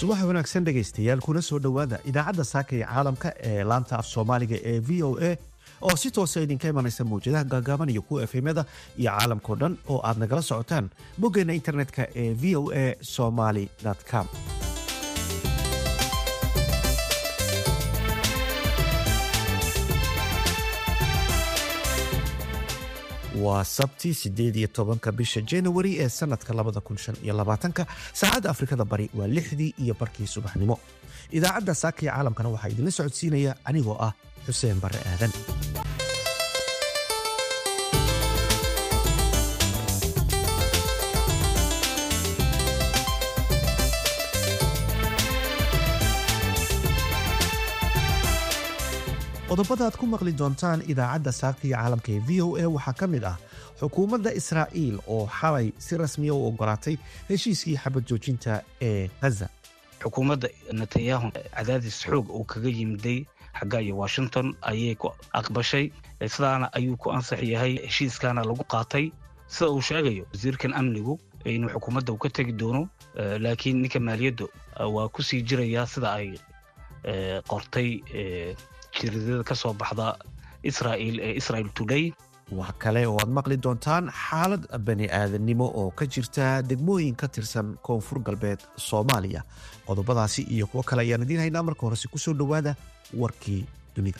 subax wanaagsan dhegaystayaal kuna soo dhowaada idaacadda saaka ee caalamka ee laanta af soomaaliga ee v o a oo si toosa idinka imanaysa mawjadaha gaagaaban iyo kuwa efemyada iyo caalamkao dhan oo aad nagala socotaan boggeenna internetka ee v o a somaly com waa sabti sideed iyo tobanka bisha januari ee sanadka labada kun shan iyo labaatanka saacadda afrikada bari waa lixdii iyo barkii subaxnimo idaacadda saaka iyo caalamkana waxaa idinla socodsiinaya anigoo ah xuseen barre aadan qodobada aad ku maqli doontaan idaacadda saaqiga caalamka ee v o a waxaa ka mid ah xukuumadda israa'iil oo xalay si rasmiya u ogolaatay heshiiskii xabad joojinta ee ghaza xukuumadda netanyahu cadaadis xoog uu kaga yimiday xagga iyo washington ayay ku aqbashay sidaana ayuu ku ansax yahay heshiiskaana lagu qaatay sida uu sheegayo wasiirkan amnigu inuu xukuumadda uu ka tegi doono laakiin ninka maaliyaddu waa ku sii jirayaa sida ay qortay jiridada ka soo baxda israa'iil ee israel today wax kale oo aad maqli doontaan xaalad bani aadannimo oo ka jirta degmooyin ka tirsan koonfur galbeed soomaaliya qodobadaasi iyo kuwo kale ayaan idiin haynaa marka horese ku soo dhowaada warkii dunida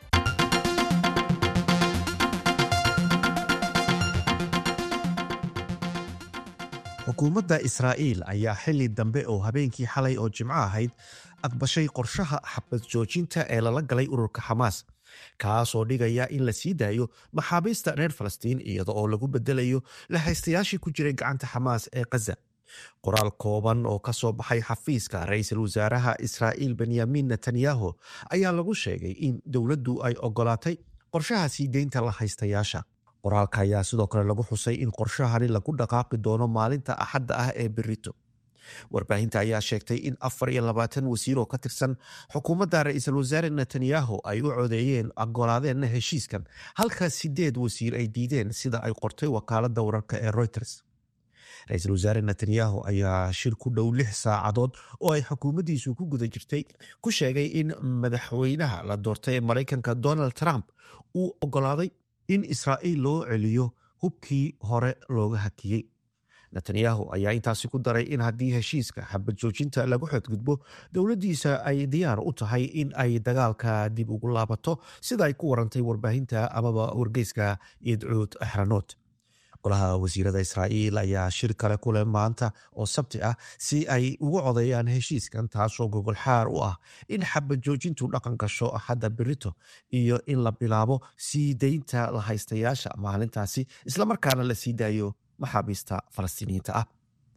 xukuumadda israa'iil ayaa xili dambe oo habeenkii xalay oo jimco ahayd aqbashay qorshaha xabad joojinta ee lala galay ururka xamaas kaasoo dhigaya in la sii daayo maxaabiista reer falastiin iyada oo lagu bedelayo lahaystayaashii ku jiray gacanta xamaas ee khaza qoraal kooban oo ka soo baxay xafiiska ra-iisul wasaaraha israa'iil benyamin netanyahu ayaa lagu sheegay in dowladdu ay ogolaatay qorshaha sii deynta lahaystayaasha qoraalka ayaa sidoo kale lagu xusay in qorshahani lagu dhaqaaqi doono maalinta axadda ah ee berito warbaahinta ayaa sheegtay in afar iyo labaatan wasiir oo ka tirsan xukuumadda ra-iisul wasaare netanyahu ay u codeeyeen ogolaadeenna heshiiskan halka sideed wasiir ay diideen sida ay qortay wakaaladda wararka ee reuters ra-iisul wasaare netanyahu ayaa shir ku dhow lix saacadood oo ay xukuumaddiisu ku guda jirtay ku sheegay in madaxweynaha la doortay ee maraykanka donald trump uu ogolaaday in israa'iil loo celiyo hubkii hore looga hakiyey netanyahu ayaa intaasi ku daray in haddii heshiiska xabad joojinta lagu xadgudbo dowladdiisa ay diyaar u tahay in ay dagaalka dib ugu laabato sida ay ku warantay warbaahinta amaba wargeyska idcuud axranood golaha wasiirada israa'iil ayaa shir kale ku leh maanta oo sabti ah si ay ugu codeeyaan heshiiskan taasoo gogolxaar u ah in xabad joojintu dhaqan gasho axadda berito iyo in la bilaabo sii deynta lahaystayaasha maalintaasi islamarkaana la sii daayo maxaabiista falastiiniyiinta ah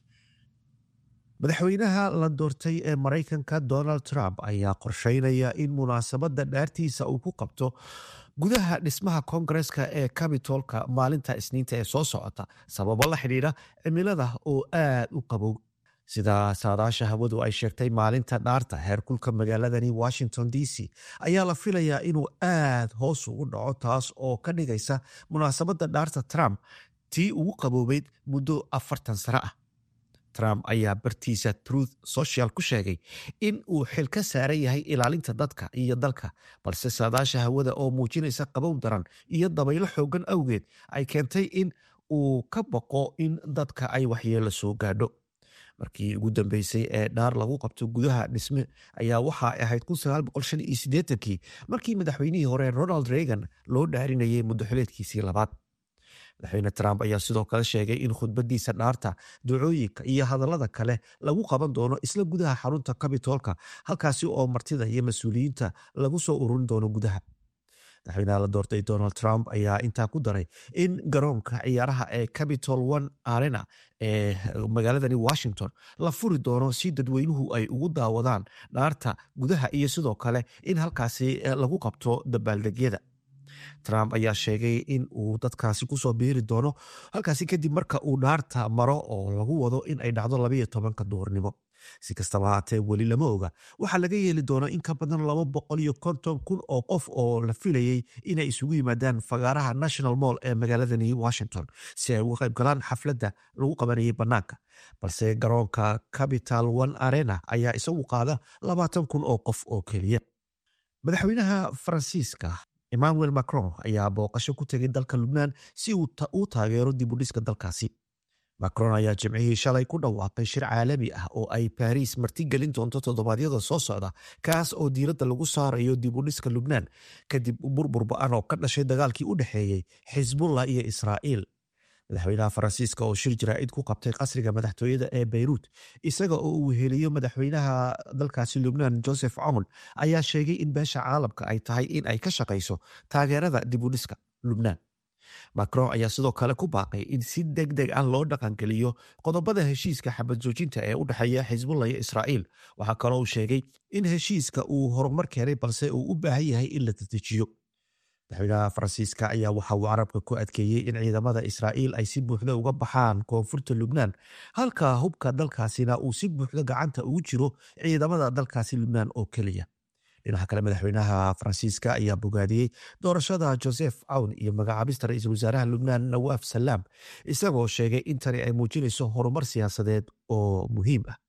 madaxweynaha la doortay ee maraykanka donald trump ayaa qorsheynaya in munaasabadda dhaartiisa uu ku qabto gudaha dhismaha koongareska ee cabitolka maalinta isniinta ee soo socota sababo la xidhiidha cimilada oo aad u qabow sida saadaasha hawadu ay sheegtay maalinta dhaarta heerkulka magaaladani washington d c ayaa la filayaa inuu aad hoos ugu dhaco taas oo ka dhigaysa munaasabadda dhaarta trump tii ugu qaboobeyd muddo afartan sano ah trump ayaa bartiisa truth social ku sheegay in uu xil ka saaran yahay ilaalinta dadka iyo dalka balse saadaasha hawada oo muujinaysa qabow daran iyo dabaylo xoogan awgeed ay keentay in uu ka baqo in dadka ay waxyeelo soo gaadho markii ugu dambeysay ee dhaar lagu qabto gudaha dhisme ayaa waxa ahayd kii markii madaxweynihii hore ronald reagan loo dhaarinayay muddoxileedkiisii labaad madaxweyne trump ayaa sidoo kale sheegay in khudbadiisa dhaarta ducooyinka iyo hadallada kale lagu qaban doono isla gudaha xarunta cabitolka halkaasi oo martida iyo mas-uuliyiinta lagu soo ururin doono gudaha madaxweynaha la doortay donald trump ayaa intaa ku daray in garoonka ciyaaraha ee capitol one arena ee magaaladani washington la furi doono si dadweynuhu ay ugu daawadaan dhaarta gudaha iyo sidoo kale in halkaasi lagu qabto dabaaldegyada trump ayaa sheegay in uu dadkaasi kusoo biiri doono halkaasi kadib marka uu dhaarta maro oo lagu wado in ay dhacdo labayo tobanka duhurnimo si kastaba haatee weli lama oga waxaa laga yeeli doona in ka badan laba boqol iyo konton kun oo qof oo la filayey inay isugu yimaadaan fagaaraha national moll ee magaaladani washington si ay uga qayb galaan xafladda lagu qabanayay bannaanka balse garoonka capital one arena ayaa isagu qaada labaatan kun oo qof oo keliya madaxweynaha faransiiska emmanuel macron ayaa booqasho ku tegay dalka lubnaan si uu taageero dibudhiska dalkaasi macron ayaa jimcihii shalay ku dhawaaqay shir caalami ah oo ay baariis martigelin doonto toddobaadyada soo socda kaas oo diiradda lagu saarayo dibudhiska lubnaan kadib burbur ba-an oo ka dhashay dagaalkii u dhexeeyey xisbullah iyo israa'iil madaxweynaha faransiiska oo shir jaraa'id ku qabtay qasriga madaxtooyada ee beyruut isaga oo uu weheliyo madaxweynaha dalkaasi lubnaan joseph cown ayaa sheegay in beesha caalamka ay tahay in ay ka shaqayso taageerada dibudhiska lubnaan macron ayaa sidoo kale ku baaqay in si deg deg ah loo dhaqangeliyo qodobada heshiiska xabad joojinta ee u dhexeeya xisbullah iyo israa'iil waxaa kaloo uu sheegay in heshiiska uu horumar keenay balse uu u baahan yahay in la dedejiyo madaxweynaha faransiiska ayaa waxa uu carabka ku adkeeyey in ciidamada israa'iil ay si buuxda uga baxaan koonfurta lubnaan halka hubka dalkaasina uu si buuxda gacanta ugu jiro ciidamada dalkaasi lubnaan oo keliya dhinaca kale madaxweynaha faransiiska ayaa bogaadiyey doorashada joseph awn iyo magacaabista ra-iisul wasaaraha lubnaan nawaaf salaam isagoo sheegay in tani ay muujinayso horumar siyaasadeed oo muhiim ah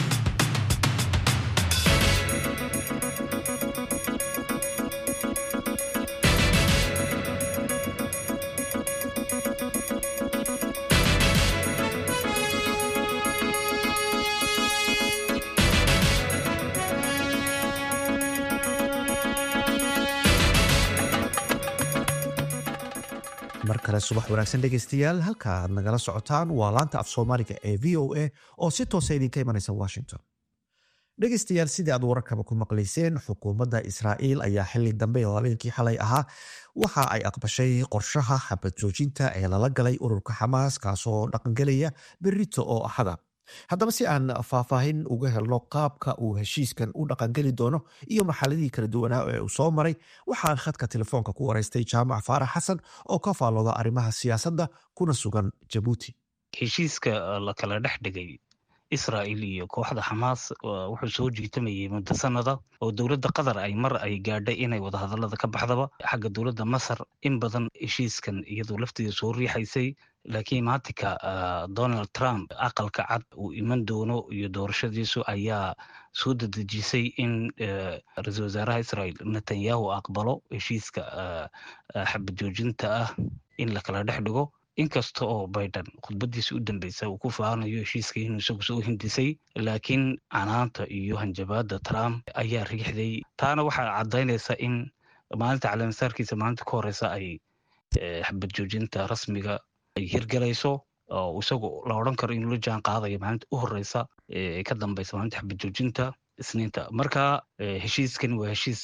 mar kale subax wanaagsan dhegeystayaal halka aad nagala socotaan waa laanta af soomaaliga ee v o a oo si toosa idinka imanaysa washington dhegeystayaal sidii aad wararkaba ku maqlayseen xukuumadda israa'iil ayaa xili dambe oo habeenkii xalay ahaa waxa ay aqbashay qorshaha xabad joojinta ee lala galay ururka xamaas kaasoo dhaqangelaya berito oo axada haddaba si aan faahfaahin uga helno qaabka uu heshiiskan u dhaqangeli doono iyo marxaladihii kala duwanaa ee uu soo maray waxaan khadka telefoonka ku waraystay jaamac faarax xasan oo ka faallooda arrimaha siyaasadda kuna sugan jabuuti heshiiska la kala dhex dhigay israa'il iyo kooxda xamaas wuxuu soo jiitamayay muddo sanada oo dowladda qatar ay mar ay gaadhay inay wadahadallada ka baxdaba xagga dowladda masar in badan heshiiskan iyadoo lafteeda soo riixaysay laakiin maatinka donald trump aqalka cad uu iman doono iyo doorashadiisu ayaa soo dedejisay in ra-iisul wasaaraha israel netanyahu aqbalo heshiiska xabad joojinta ah in la kala dhex dhigo inkasta oo biden khudbadiisa u dambeysa uu ku faanayo heshiiska inuu isagu soo hindisay laakiin canaanta iyo hanjabaada trump ayaa riixday taana waxaa caddaynaysa in maalinta caleemasaarkiisa maalinta ka horeysa ay xabad joojinta rasmiga ay hirgalayso oo isagu la odran karo inuu la jaan qaadayo maalinta u horeysa ee ka dambeysa maalinta xabad joojinta isniinta marka heshiiskan waa heshiis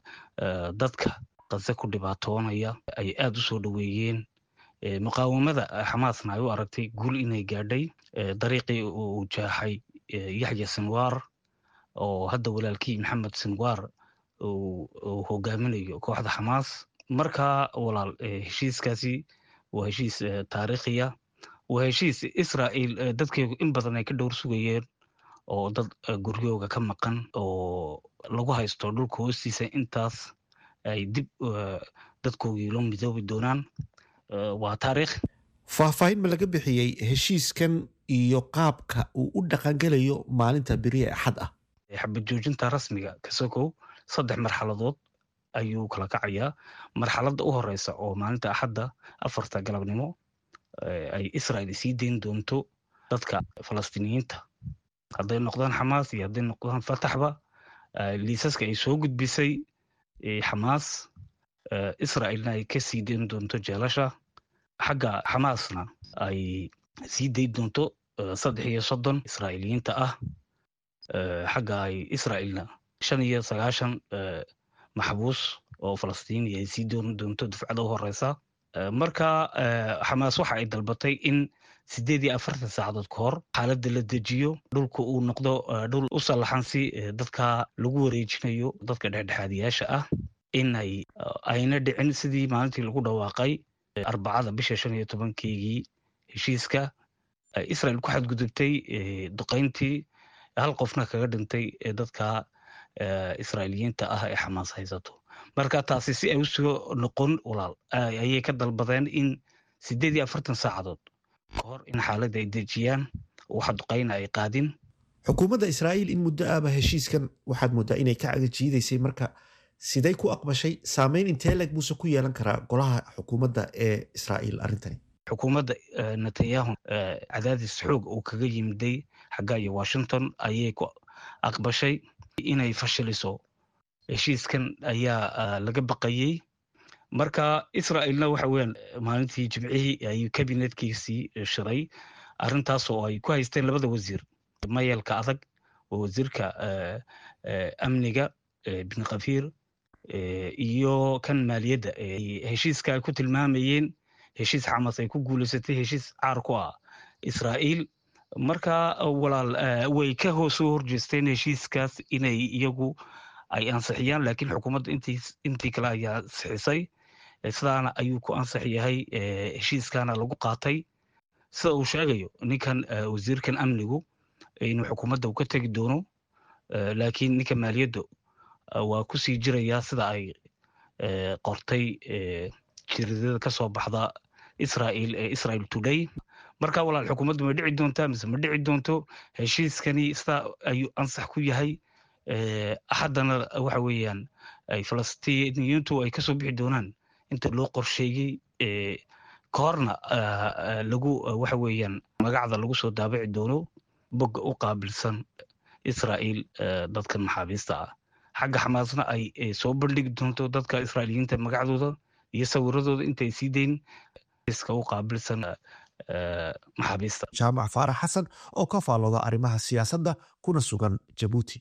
dadka qase ku dhibaatoonaya ay aada u soo dhoweeyeen muqaawamada xamaasna ay u aragtay guul inay gaadhay dariiqii uu jaaxay yaxya sinwar oo hadda walaalkii maxamed sinwar uu hogaaminayo kooxda xamaas marka walaal heshiiskaasi waa heshiis taariikhiya waa heshiis israa'iil dadkeegu in badan ay ka dhowr sugayeen oo dad guryooga ka maqan oo lagu haysto dhulka hoostiisa intaas ay dib dadkoogii loo midoobi doonaan waa taariikh faahfaahin ma laga bixiyey heshiiskan iyo qaabka uu u dhaqangelayo maalinta beriye axad ah xabad joojinta rasmiga kasokow saddex marxaladood ayuu kala kacayaa marxaladda u horeysa oo maalinta axadda afarta galabnimo ay israel sii dayn doonto dadka falastiiniyiinta hadday noqdaan xamaas iyo hadday noqdaan fataxba liisaska ay soo gudbisay xamaas israelna ay ka sii dayn doonto jeelasha xagga xamaasna ay sii dayn doonto saddex iyo soddon israa'iiliyiinta ah xagga ay israelna shan iyo sagaashan maxbuus oo falastiini ay sii dooni doonto dufcada u horeysa marka xamaas waxa ay dalbatay in sideed iyo afartan saacadood ka hor xaaladda la dejiyo dhulka uu noqdo dhul u sallaxan si dadka lagu wareejinayo dadka dhexdhexaadiyaasha ah in ay ayna dhicin sidii maalintii lagu dhawaaqay arbacada bisha shan iyo tobankeygii heshiiska israel ku xadgudubtay duqayntii hal qofna kaga dhintay dadka israa'iiliyiinta ah ee xamaas haysato marka taasi si ay usoo noqon walaal ayay ka dalbadeen in siddeed iyo afartan saacadood ka hor in xaaladda ay dejiyaan waxa duqayna ay qaadin xukuumadda israa'iil in muddo ahba heshiiskan waxaad mooddaa inay ka cagajiidaysay marka siday ku aqbashay saameyn intee leeg buuse ku yeelan karaa golaha xukuumadda ee israa'iil arrintani xukuumadda netanyahu cadaadis xoog uu kaga yimiday xagga iyo washington ayay ku aqbashay inay fashiliso heshiiskan ayaa laga baqayey marka israa'iilna waxa weeyaan maalintii jimcihii ayuu kabinetkiisii shiray arrintaas oo ay ku haysteen labada wasiir mayelka adag oo wasiirka amniga bin kafiir iyo kan maaliyadda heshiiska ay ku tilmaamayeen heshiis xamas ay ku guulaysatay heshiis caar ku ah israa'iil marka walaal way ka soo horjeesteen heshiiskaas inay iyagu ay ansixiyaan laakiin xukuumadda intii kale ayaa ansixisay sidaana ayuu ku ansax yahay heshiiskana lagu qaatay sida uu sheegayo ninkan wasiirkan amnigu inuu xukuumadda ka tegi doono laakiin ninka maaliyadda waa kusii jirayaa sida ay qortay jiridada ka soo baxda israa'iil ee israel today marka walaal xukuumaddu ma dhici doontaa mise ma dhici doonto heshiiskani sidaa ayuu ansax ku yahay haddana waxa weeyaan ay falastiiniyiintu ay kasoo bixi doonaan inta loo qorsheeyey ka horna lagu waxa weeyaan magacda lagu soo daabici doono bogga u qaabilsan israa'iil dadkan maxaabiista ah xagga xamaasna ay soo bandhigi doonto dadka israa'iiliyiinta magacdooda iyo sawiradooda intay sii dayn iska u qaabilsan maxaabiista jaamac faarax xasan oo ka faallooda arrimaha siyaasadda kuna sugan jabuuti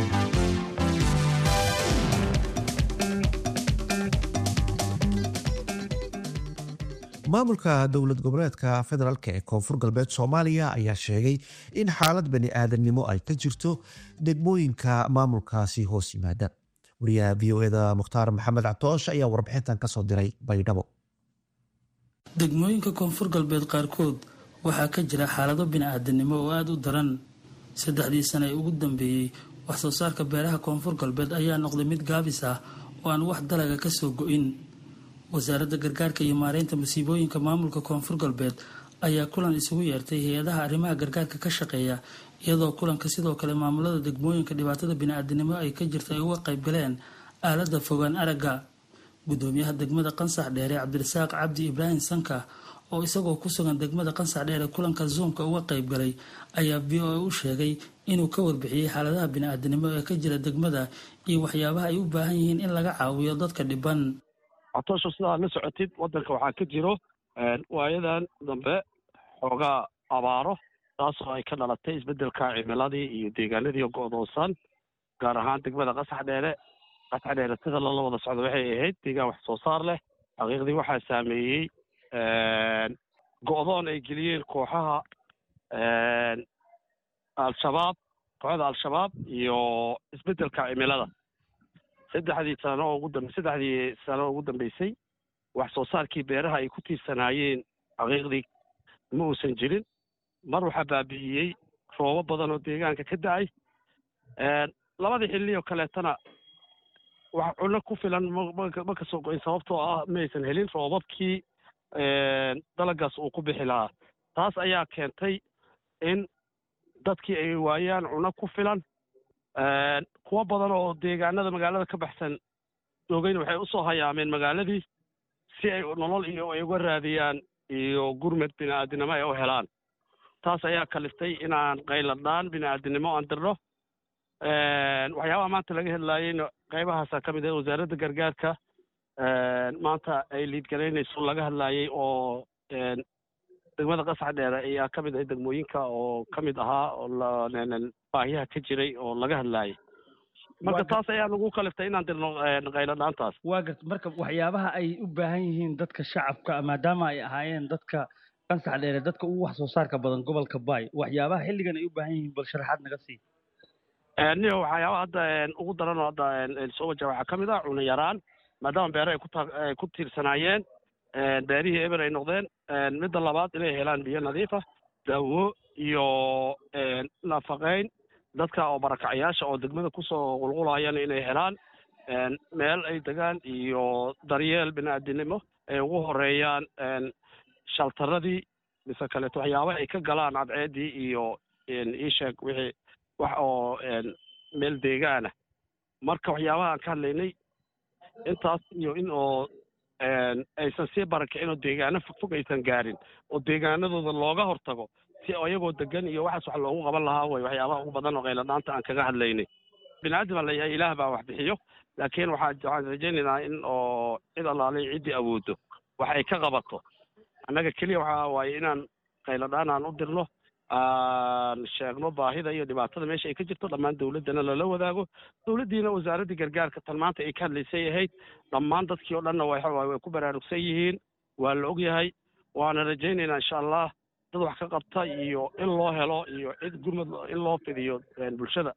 maamulka dowlad goboleedka federaalk ee koonfur galbeed soomaaliya ayaa sheegay in xaalad bani aadamnimo ay ka jirto degmooyinka maamulkaasi hoos yimaada wariyaha v o eda mukhtaar maxamed cabtoosh ayaa warbixintan kasoo diray baydhabo degmooyinka koonfur galbeed qaarkood waxaa ka jira xaalado bini-aadanimo oo aada u daran saddexdii sane ee ugu dambeeyey waxsoo saarka beeraha koonfur galbeed ayaa noqday mid gaabis ah oo aan wax dalaga kasoo go-in wasaaradda gargaarka iyo maareynta masiibooyinka maamulka koonfur galbeed ayaa kulan isugu yeertay hay-adaha arrimaha gargaarka ka shaqeeya iyadoo kulanka sidoo kale maamulada degmooyinka dhibaatada bini-aadanimo ay ka jirta ay uga qayb galeen aaladda fogaan aragga gudoomiyaha degmada qansax dheere cabdirasaaq cabdi ibraahim sanka oo isagoo ku sugan degmada qansax dheere kulanka zoomka uga qayb galay ayaa v o a u sheegay inuu ka warbixiyey xaaladaha bini-aadanimo ee ka jira degmada iyo waxyaabaha ay u baahan yihiin in laga caawiyo dadka dhiban catoosho sidaa la socotid waddanka waxaa ka jiro waayadan dambe xoogaa abaaro taasoo ay ka dhalatay isbeddelka cimiladii iyo deegaanadii go'doonsan gaar ahaan degmada qasax dheere qasax dheere sida lala wada socdo waxay ahayd deegaan wax soo saar leh xaqiiqdii waxaa saameeyey go'doon ay geliyeen kooxaha al-shabaab kooxda al-shabaab iyo isbeddelka cimilada saddexdii sano ugu dambe saddexdii sano ugu dambeysay wax soo saarkii beeraha ay ku tiirsanaayeen xaqiiqdii ma uusan jirin mar waxaa baabi'iyey roobo badan oo deegaanka ka da-ay labadii xilli oo kaleetana wax cunno ku filan ma ka soo go-in sababtoo ah ma aysan helin roobabkii dalagaas uu ku bixi lahaa taas ayaa keentay in dadkii ay waayaan cunno ku filan kuwo badan oo deegaanada magaalada ka baxsan joogayna waxay usoo hayaameen magaaladii si ay nolol iyo ay uga raadiyaan iyo gurmed bini-aadinimo ay u helaan taas ayaa kaliftay inaan qayladhaan bini-aadinimo aan dirno waxyaabaha maanta laga hadlaayeyna qaybahaasa ka mid ah wasaaradda gargaarka maanta ay liidgaraynayso laga hadlaayey oo degmada qasax dheere ayaa ka mid ah degmooyinka oo ka mid ahaa oo baahiyaha ka jiray oo laga hadlaayay marka taas ayaa nagu kaliftay inaan dirno qayladhaantaas waa garta marka waxyaabaha ay u baahan yihiin dadka shacabka maadaama ay ahaayeen dadka qansax dheere dadka ugu wax soo saarka badan gobolka baay waxyaabaha xilligan ay u baahan yihiin bal sharaxaad naga sii niyo waxyaabaha hadda ugu daran oo hadda soo wajaha waxaa ka mid ah cuna yaraan maadaama beere ay ku ay ku tiirsanaayeen beerihii eber ay noqdeen midda labaad inay helaan biyo nadiif ah daawo iyo nafaqayn dadka oo barakacayaasha oo degmada kusoo qulqulayana inay helaan meel ay degaan iyo daryeel bini-aadinimo ay ugu horeeyaan shaltaradii mise kaleeto waxyaaba ay ka galaan cadceeddii iyo iisheeg wixii wax oo meel deegaana marka waxyaabaha aan ka hadlaynay intaas iyo in oo aysan sii barakicin oo deegaano fogfog aysan gaarin oo deegaanadooda looga hortago si iyagoo degan iyo waxaas wax loogu qaban lahaa way waxyaabaha ugu badan oo qayladhaanta aan kaga hadlaynay bini-aadam baa layahay ilaah baa wax bixiyo laakiin waxaa waxaan rajaynaynaa in oo cid allaalay ciddii awooddo wax ay ka qabato annaga keliya waxaa waaye inaan qayladhaan aan u dirno aan sheegno baahida iyo dhibaatada meesha ay ka jirto dhammaan dawladdana lala wadaago dawladdiina wasaaraddii gargaarka tan maanta ay ka hadlaysay ahayd dhammaan dadkii oo dhanna way ku baraarugsan yihiin waa la og yahay waana rajaynaynaa insha allah dad wax ka qabta iyo in loo helo iyo cid gurmad in loo fidiyo bulshada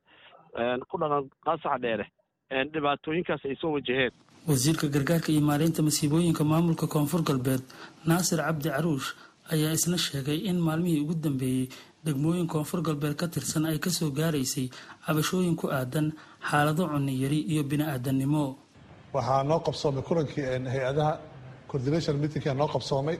ku dhaqan qaasaxa dheere dhibaatooyinkaas ay soo wajaheen wasiirka gargaarka iyo maareynta masiibooyinka maamulka koonfur galbeed naasir cabdi caruush ayaa isna sheegay in maalmihii ugu dambeeyey degmooyin koonfur galbeed ka tirsan ay kasoo gaaraysay cabashooyin ku aadan xaalado cunni yari iyo bini-aadannimo waxaa noo qabsoomay kulankii hay-adaha coordination meetingka noo qabsoomay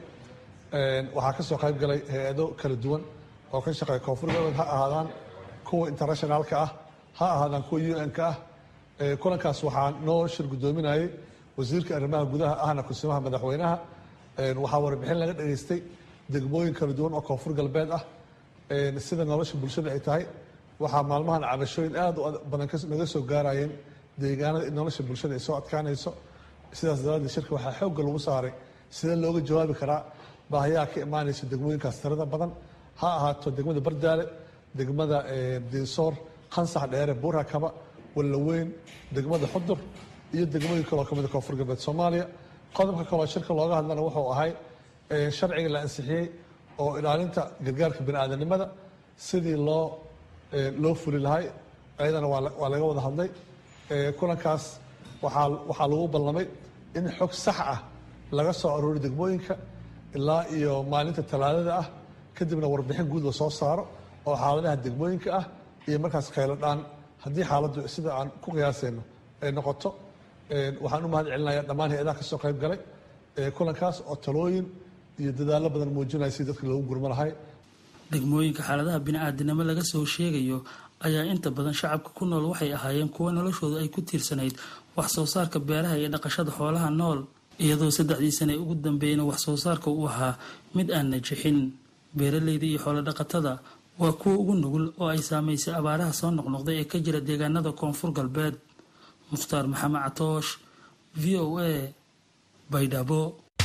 waxaa kasoo qayb galay hay-ado kala duwan oo ka shaqeeya koonfur galbeed ha ahaadaan kuwa internationaalka ah ha ahaadaan kuwa u n-ka ah kulankaas waxaa noo shir guddoominayay wasiirka arrimaha gudaha ahna kusimaha madaxweynaha waxaa warbixin laga dhageystay degmooyin kala duwan oo koonfur galbeed ah sida nolosha bulshada ay tahay waxaa maalmahan cabashooyin aad u badan naga soo gaarayeen deegaanada in nolosha bulshada ay soo adkaanayso sidaas daraadeed shirka waxaa xoogga lagu saaray sidee looga jawaabi karaa baahiyaha ka imaanaysa degmooyinkaas tirada badan ha ahaato degmada bardaale degmada diisoor qansax dheere buurakaba wallaweyn degmada xudur iyo degmooyin kaloo kamida koonfur galbeed soomaaliya qodobka kaloo shirka looga hadlana wuxuu ahay sharciga la ansixiyey oo ilaalinta gargaarka bini-aadanimada sidii loo loo fuli lahay ayadana waa laga wada hadlay kulankaas waxaa waxaa lagu ballamay in xog sax ah laga soo aroori degmooyinka ilaa iyo maalinta talaadada ah kadibna warbixin guud la soo saaro oo xaaladaha degmooyinka ah iyo markaas khaylo dhaan haddii xaaladdu sida aan ku qiyaasayno ay noqoto waxaan u mahad celinaya dhammaan hay-adaha kasoo qayb galay kulankaas oo talooyin iyo dadaallo badan muujinaya si dadka loogu gurmo lahay degmooyinka xaaladaha bini-aadinimo laga soo sheegayo ayaa inta badan shacabka ku nool waxay ahaayeen kuwo noloshooda ay ku tiirsanayd wax soo saarka beeraha iyo dhaqashada xoolaha nool iyadoo saddexdii sane ugu dambeeyana wax soo saarka uu ahaa mid aan najixin beeraleyda iyo xoolo dhaqatada waa kuwa ugu nugul oo ay saamaysay abaaraha soo noqnoqday ee ka jira deegaanada koonfur galbeed mukhtaar maxamed catoosh v o a baydhabo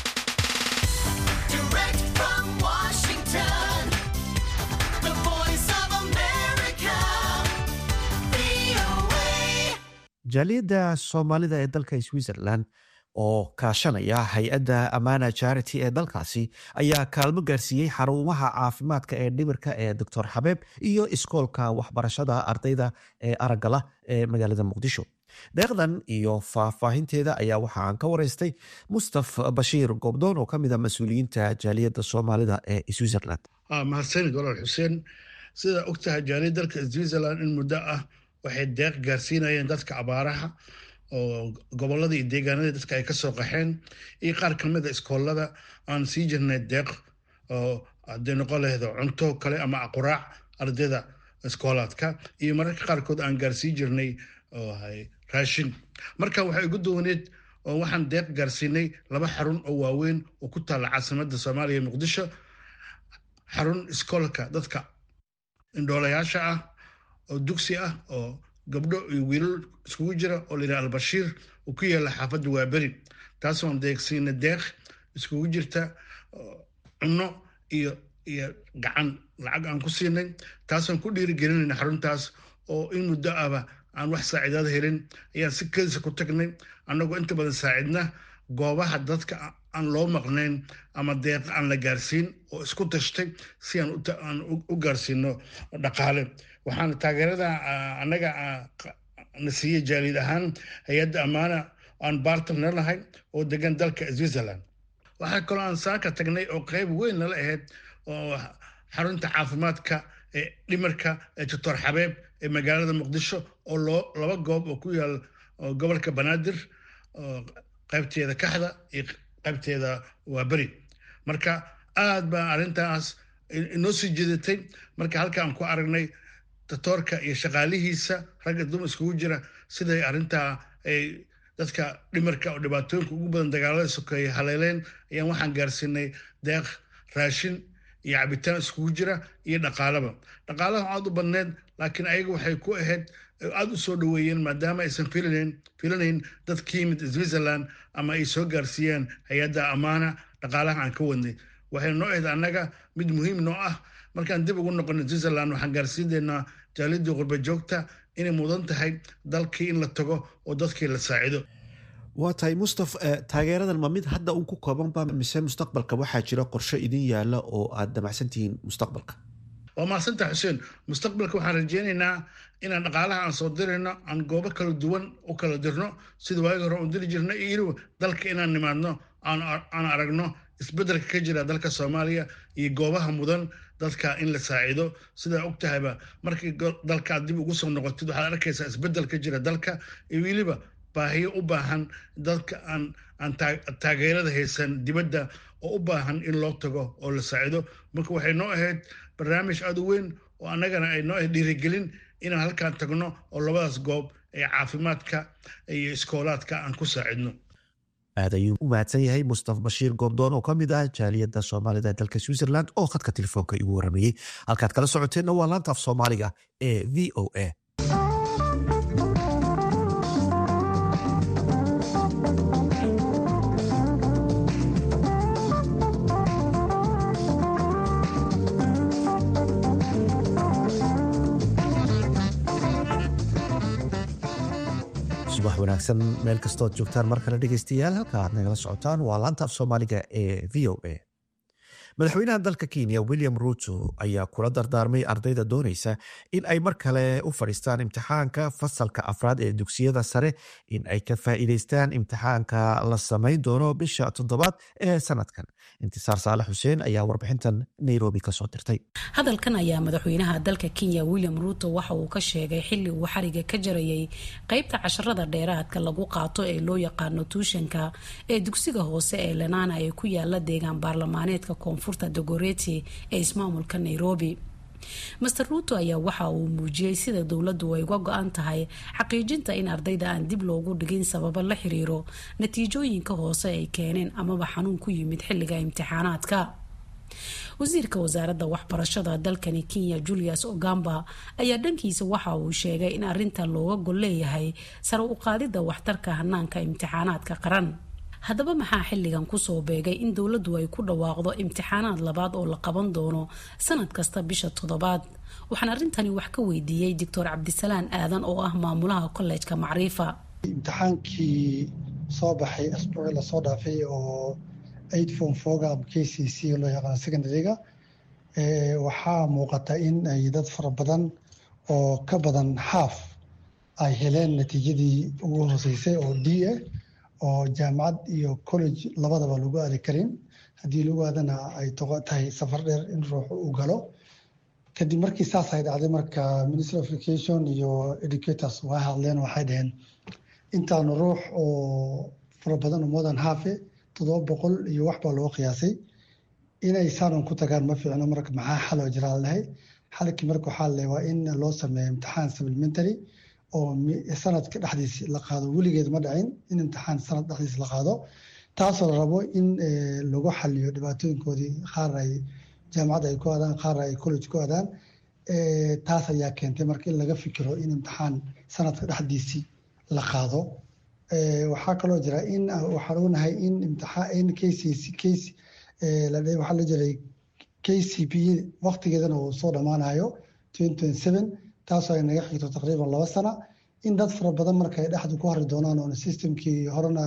jaaliyadda soomaalida ee dalka switzerland oo kaashanaya hay-adda amana charity ee dalkaasi ayaa kaalmo gaarsiiyey xarumaha caafimaadka ee dhimirka ee doctor xabeeb iyo iskoolka waxbarashada ardayda ee aragala ee magaalada muqdisho deeqdan iyo faahfaahinteeda ayaa waxa aan ka wareystay mustaf bashiir goobdoon oo kamid a mas-uuliyiinta jaaliyadda soomaalida ee switzerland mahadsanid walaal xuseen sidaa ogtahay jaaliyad dalka switzerland in muddo ah waxay deeq gaarsiinayeen dadka abaaraha oo gobolada iyo deegaanada dadka ay kasoo qaxeen iyo qaar kamid a iskoolada aan sii jirnay deeq oo hadday noqon lahaydo cunto kale ama quraac ardayda iskoolaadka iyo mararka qaarkood aan gaarsii jirnay raashin marka waxay ugu duwaneed oo waxaan deeq gaarsiinay laba xarun oo waaweyn oo ku taalla caasimada soomaaliya muqdisho xarun iskoolka dadka indhoolayaasha ah oo dugsi ah oo gabdho iyo wiilal iskugu jira oo la yidhaha albashiir uu ku yaalla xaafadda waaberi taasoon deeqsiina deeq iskugu jirta cunno iyo iyo gacan lacag aan ku siinay taasoon ku dhiirigelinayna xaruntaas oo in muddo ahba aan wax saaciidaad helin ayaan si kedisa ku tagnay annagoo inta badan saacidna goobaha dadka aan loo maqnayn ama deeq aan la gaarsiin oo isku tashtay si aan u gaarsiino dhaqaale waxaana taageerada annaga na siiyey jaaliyad ahaan hay-adda ammaana aan bartner nahay oo degan dalka switzerland waxaa kaloo aan saaka tagnay oo qayb weyn nala ahayd oo xarunta caafimaadka ee dhimarka ee doctor xabeeb ee magaalada muqdisho oo loo laba goob oo ku yaal gobolka banaadir qaybteeda kaxda iyo qaybteeda waa beri marka aad baa arrintaas inoo sii jeedatay marka halka aan ku aragnay datoorka iyo shaqaalihiisa ragga dumar iskugu jira siday arrintaa ay dadka dhimarka oo dhibaatooyinka ugu badan dagaalada sokeeye haleeleen ayaan waxaan gaarsiinay deeq raashin iyo cabitaan iskugu jira iyo dhaqaalaba dhaqaalaha aad u badneed laakiin ayaga waxay ku ahayd aada u soo dhoweeyeen maadaama aysan filanayn filanayn dad ka yimid switzerland ama ay soo gaarsiiyeen hay-adda ammaana dhaqaalaha aan ka wadnay waxay noo ahayd annaga mid muhiim noo ah markaan dib ugu noqono switzerland waxaan gaarsiinaynaa jaalidii qurba joogta inay mudan tahay dalkii in la tago oo dadkii la saacido waa tahay mustaf taageeradan ma mid hadda uun ku koobanba mise mustaqbalka waxaa jira qorshe idin yaala oo aad damacsantihiin mustaqbalka waa mahadsanta xuseen mustaqbalka waxaan rajeynaynaa inaan dhaqaalaha aan soo dirayno aan goobo kala duwan u kala dirno sida waagi hore uun diri jirno iyo dalka inaan nimaadno aan aragno isbeddelka ka jira dalka soomaaliya iyo goobaha mudan dadka in la saacido sidaa og tahayba markii dalka aad dib ugu soo noqotid waxaad arkaysaa isbeddel ka jira dalka iyo weliba baahiyo u baahan dadka aan aan taageerada haysan dibadda oo u baahan in loo tago oo la saacido marka waxay noo ahayd barnaamij aada u weyn oo annagana ay noo ahayd dhiirigelin inaan halkaan tagno oo labadaas goob ee caafimaadka iyo iskoolaadka aan ku saacidno aad ayuu u mahadsan yahay mustaf bashiir goobdoon oo ka mid ah jaaliyadda soomaalida ee dalka switzerland oo khadka telefoonka igu waramayey halkaad kala socoteenna waa laanta af soomaaliga ee v o a subax wanaagsan meel kastood joogtaan mar kale dhegeystayaal halka aad nagala socotaan waa laanta af soomaaliga ee v o a madaxweynaha dalka kenya william ruto ayaa kula dardaarmay ardayda doonaysa in ay mar kale u fadhiistaan imtixaanka fasalka afraad ee dugsiyada sare in ay ka faa'iideystaan imtixaanka la samayn doono bisha toddobaad ee sanadkan intisaar saalax xuseen ayaa warbixintan nairobi kasoo dirtay hadalkan ayaa madaxweynaha dalka kenya william ruto waxa uu ka sheegay xili uu xariga ka jarayay qeybta casharada dheeraadka lagu qaato ee loo yaqaano tuushanka ee dugsiga hoose ee lenana ee ku yaala deegaan baarlamaaneedka koonfurta dogoreti ee ismaamulka nairobi master ruto ayaa waxa uu muujiyey sida dowladdu ay uga go-an tahay xaqiijinta in ardayda aan dib loogu dhigin sababo la xiriiro natiijooyinka hoose ay keeneen amaba xanuun ku yimid xilliga imtixaanaadka wasiirka wasaaradda waxbarashada dalkani kenya julius ogamba ayaa dhankiisa waxa uu sheegay in arintan looga gol leeyahay sare u qaadidda waxtarka hanaanka imtixaanaadka qaran haddaba maxaa xilligan kusoo beegay in dowladdu ay ku dhawaaqdo imtixaanaad labaad oo la qaban doono sanad kasta bisha toddobaad waxaan arrintani wax ka weydiiyey doctor cabdisalaan aadan oo ah maamulaha kollejka macriifa imtixaankii soo baxay asbuucii lasoo dhaafay oo aid form foga ama k c c loo yaqaano secondaryga waxaa muuqata in ay dad fara badan oo ka badan xaaf ay heleen natiijadii ugu hooseysay oo d ah oo jaamacad iyo college labadaba lagu aadi karin haddii lagu aadana ay tahay safar dheer in ruuxu uu galo kadib markii saas ay dhacday marka ministry of education iyo educators waa hadleen waxay dhaheen intaanu ruux oo fara badan oo modan hafe toddoba boqol iyo wax baa loo qiyaasay inay saaran ku tagaan ma fiicno marka maxaa xaloo jiraa lahay xalkii marka waxaa le waa in loo sameeyo imtixaan supplementary oo sanadka dhexdiis la qaado weligeed ma dhacin in imtixaan sanad dhexdiis la qaado taasoo la rabo in lagu xaliyo dhibaatooyinkoodii qaar ay jaamacadda ay ku aadaan qaar ay college ku aadaan taas ayaa keentay marka in laga fikiro in imtixaan sanadka dhexdiisii la qaado waxaa kaloo jira in waxaan ognahay in imtixaan in kcc case waxaa la jiray k c p waqtigeedana uu soo dhammaanayo twenty twenty seven taasoo ay naga xigto taqriiban laba sana in dad fara badan marka ay dhexdu ku hari doonaan oona systemkii horena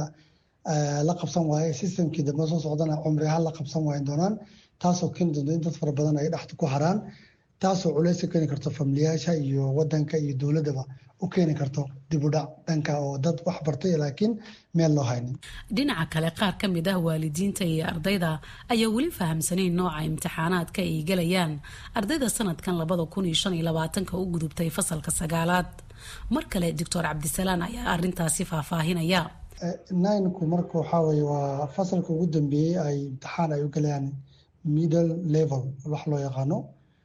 la qabsan waaye systemkii dambe soo socdana cumri ahaan la qabsan waayan doonaan taasoo keeni doonto in dad fara badan ay dhexdu ku haraan taasoo culays u keeni karto familiyaasha iyo wadanka iyo dowladaba u keeni karto dib u dhac dhanka oo dad wax bartay laakiin meel loo haynin dhinaca kale qaar ka mid ah waalidiinta iyo ardayda ayaa weli fahamsanayn nooca imtixaanaadka ay gelayaan ardayda sanadkan labada kun iyo shan iyo labaatanka u gudubtay fasalka sagaalaad mar kale doctor cabdisalaan ayaa arintaasi faahfaahinaya ninku marka waxaa weye waa fasalka ugu dambeeyey ay imtixaan ay u galayaan middle level wax loo yaqaano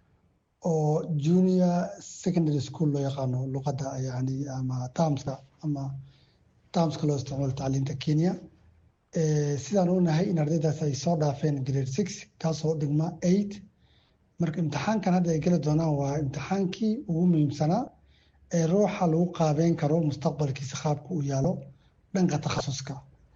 oo junior secondary school loo yaqaano luqadda yani ama termska ama termska loo isticmaalo tacliinta kenya sidaan u nahay in ardaydaas ay soo dhaafeen grade six kaasoo dhigma eight marka imtixaankan hadda ay geli doonaan waa imtixaankii ugu muhiimsanaa ee ruuxa lagu qaabeyn karo mustaqbalkiisa qaabka uu yaalo dhanka takhasuska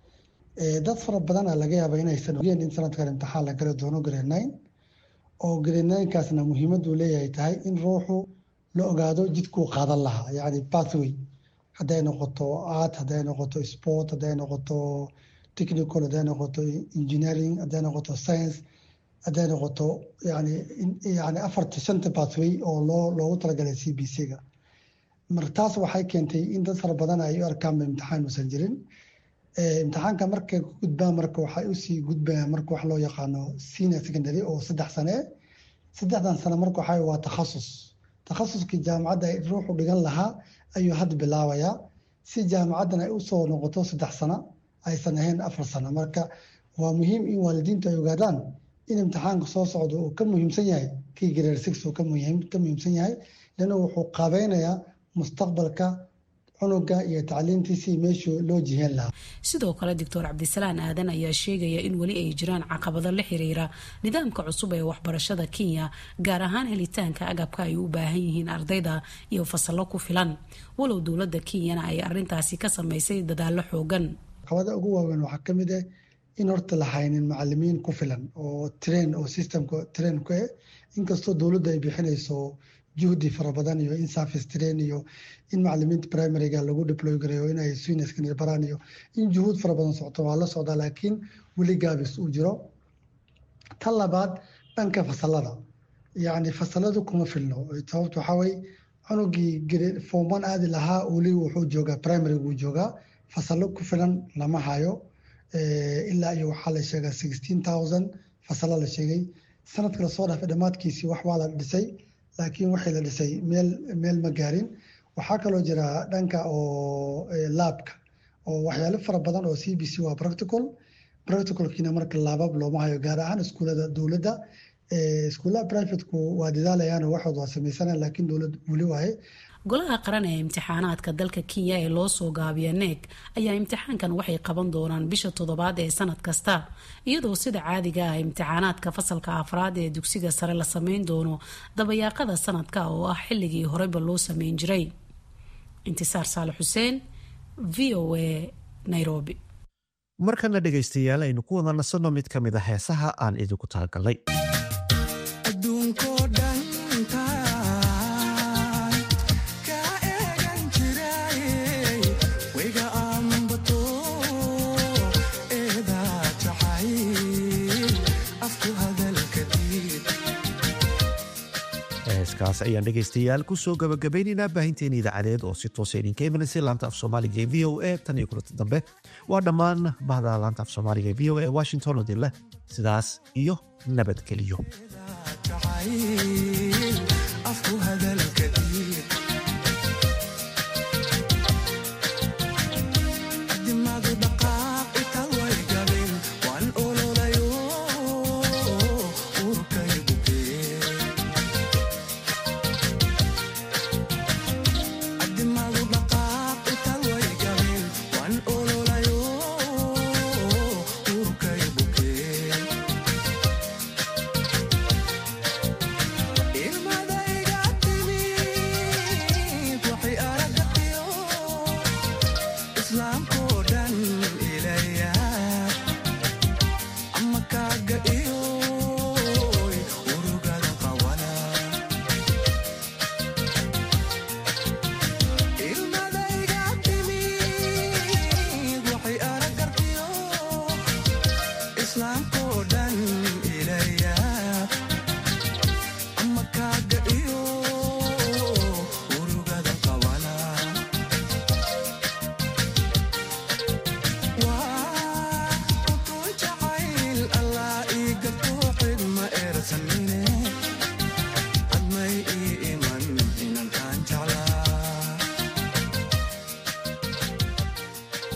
dad fara badan a laga yaaba inaysan ogeen in sanadkan imtixaan la gali doono grade nine oo grade ninekaasna muhiimaduu leeyahay tahay in ruuxu la ogaado jidkuu qaadan lahaa yacni pathway hadday noqoto art hadday noqoto sport hadday noqoto technical hadday noqoto engineering hadday noqoto science hadday noqoto yani yani afarta shanta pathway oo loo loogu talagalay c b c-ga mar taas waxay keentay in dad fara badan ay u arkaanba imtixaan uusan jirin imtixaanka markay ku gudbaan marka waxay usii gudbayaan marka wax loo yaqaano senior secondary oo saddex sane saddexdan sane marka waxa waa takhasus takhasuskii jaamacadda ay ruuxu dhigan lahaa ayuu hadda bilaabayaa si jaamacaddan ay usoo noqoto saddex sano aysan ahayn afar sano marka waa muhiim in waalidiintu ay ogaadaan in imtixaanka soo socdo uu ka muhiimsan yahay kii grade six uu ka muhiimsan yahay lana wuxuu qaabeynayaa mustaqbalka cunuga iyo tacliintiisii meeshuu loo jiheen lahaa sidoo kale doctor cabdisalaan aadan ayaa sheegaya in weli ay jiraan caqabado la xiriira nidaamka cusub ee waxbarashada kenya gaar ahaan helitaanka agabka ay u baahan yihiin ardayda iyo fasallo ku filan walow dowladda kenyana ay arintaasi ka sameysay dadaalo xoogan caqabada ugu waaweyn waxaa kamid ah in horta la haynin macalimiin ku filan oo train oo systemka train ku eh inkastoo dowladda ay bixinayso juhdi fara badan iyo in service train iyo in macalimiinta primaryga lagu deploy gareeyo in ay senior baraan iyo in juhuud fara badan socoto waa la socdaa laakiin weli gaabis uu jiro tan labaad dhanka fasalada yacni fasaladu kuma filno sababta waxaa weye cunugii form one aadi lahaa weli wuxuu joogaa primary wuu joogaa fasalo ku filan lama hayo ilaa iyo waxaa la sheegaa sixteen thousand fasalo la sheegay sanadka lasoo dhaafay dhammaadkiisii wax waa la dhisay laakiin waxay la dhisay meel meel ma gaarin waxaa kaloo jira dhanka oo laabka oo waxyaalo fara badan oo c b c waa practical practicalkiina marka laabab looma hayo gaar ahaan iskuullada dowladda iskuullaha privateku waa dadaalayaan waxood waa samaysanayaan laakiin dowlad weli waaye golaha qaran ee imtixaanaadka dalka kenya ee loo soo gaabiya neeg ayaa imtixaankan waxay qaban doonaan bisha toddobaad ee sanad kasta iyadoo sida caadiga ah imtixaanaadka fasalka afraad ee dugsiga sare la sameyn doono dabayaaqada sanadka oo ah xilligii horeyba loo sameyn jiray intisaar saale xuseen v o a nairobi markana dhegaystayaal aynu ku wada nasanno mid ka mid a heesaha aan idinku talagalnay heeskaas ayaan dhegaystayaal kusoo gabagabaynaynaa baahinteena idaacadeed oo si toosa idinka imanaysay laanta af soomaaliga ee v o a tan iyo kulanta dambe waa dhammaan bahda laanta af soomaaliga ee v o a ee washington oo dinleh sidaas iyo nabadgeliyo Islam